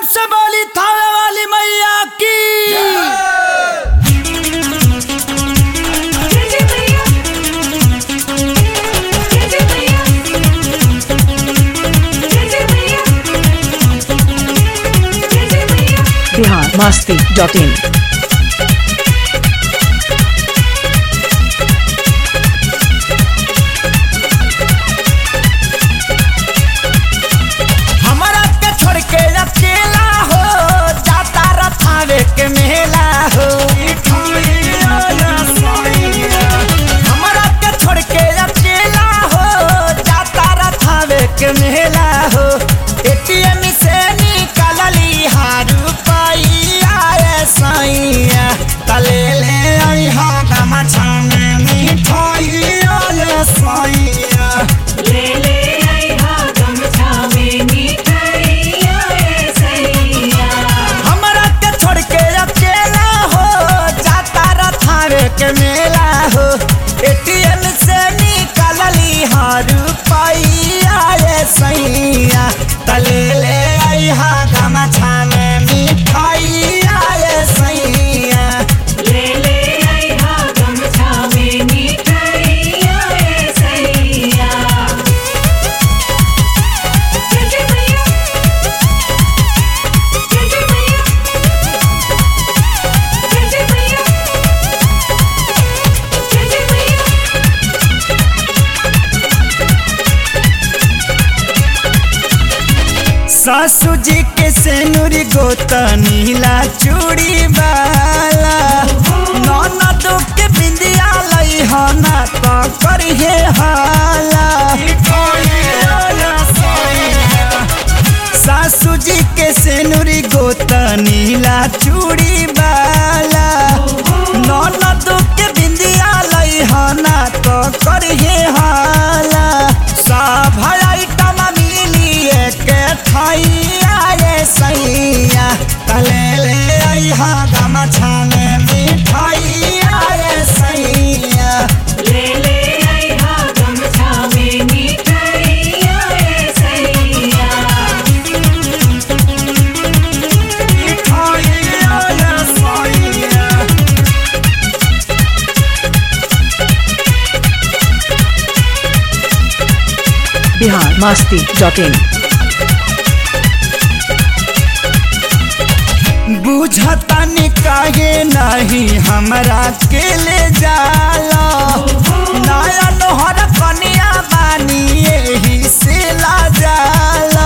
प्रेम से बोली थावे वाली मैया की जय जय मैया जय जय मैया जय जय मैया जय जय मैया बिहार मस्ती डॉट इन हमारा के छोड़ के अकेला हो जाता रथावे के मेला हो हमारा के छोड़ के अकेला हो जाता रथावे के मेला हो एटीएम से निकलली हारू पाइया ए सैया तले ले आई हा गमा छाने मिठाइया ए सैया ले ले आई हा गमछा में मिठाइया ए सैया हमरा के छोड़ के अकेला हो जाता रथावे के मेला हो एटीएम से निकलली हर रुपैया रे सैया तले ले आई हा गमछा में मिठाइया रे सैया ले ले आई हा गमछा में मिठाइया ए सैया जय जय मैया जय जय मैया जय जय मैया जय जय मैया सासू जी के सेनुरी गोता नीला चूड़ी वाला ननदो के बिंदिया लई हना तो करिए हाला सासू जी के सेनुरी गोता नीला चूड़ी वाला ननदो के बिंदिया लई हना तो करिए हाला सब आइटम मिली एक थाइया रे सैया तले ले आई हा गमछा में मिठाइया रे सैया ले ले आई हा गमछा में मिठाइया ए सैया मिठाइया रे सैया बिहार मस्ती डॉट इन बुझतनी काहे नहीं हमरा के ले जाला नया नोहर कनिया बानी यही से ला जाला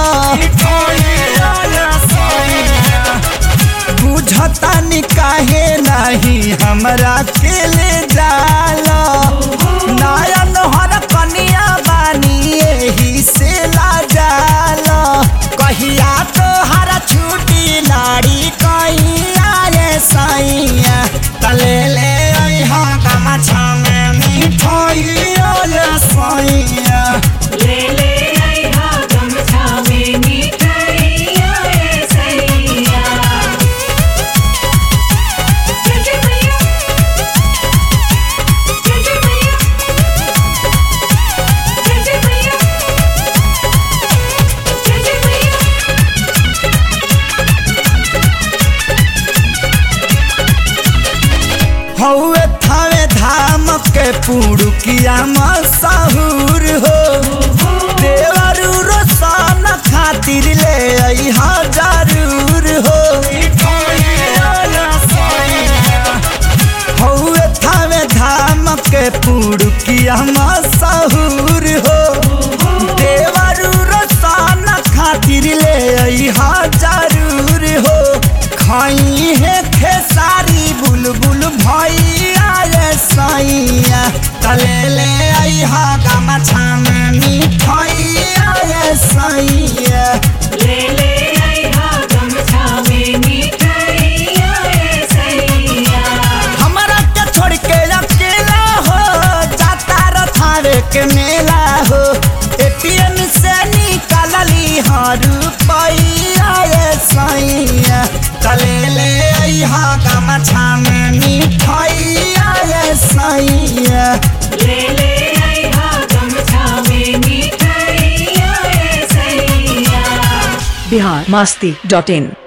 बुझतनी काहे नहीं हमरा के ले जाला नया नोहर कनिया बानी यही से ला जाला कहिया तो हरा छुट्टी लाड़ी कहिया रे सैया तले ले आई हा गमछा में मिठाइया रे सैया ले ले आई हा गमछा में मिठाइया ए सैया जय जय मैया जय जय मैया जय जय मैया जय जय मैया हौवे थावे धाम के पुड़ुकिया मशहूर हो देवरू रोशन खातिर ले आई हा जरूर हो हौवे थावे धाम के पुड़ुकिया मशहूर हो देवरू रोशन खातिर ले आई हा जरूर हो खाई है खेसारी बुलबुल भैया रे सैया तले ले आई हा गमछा में मिठाइया रे सैया ले ले आई हा गमछा में मिठाइया ए सैया हमरा के छोड़ के अकेला हो जाता रथावे के मेला हो एटीएम से निकलली हर रुपैया रे सैया तले ले आई हा गमछा में मिठाइया रे सैया ले ले आई हा गमछा में मिठाइया ए सैया बिहार मस्ती डॉट इन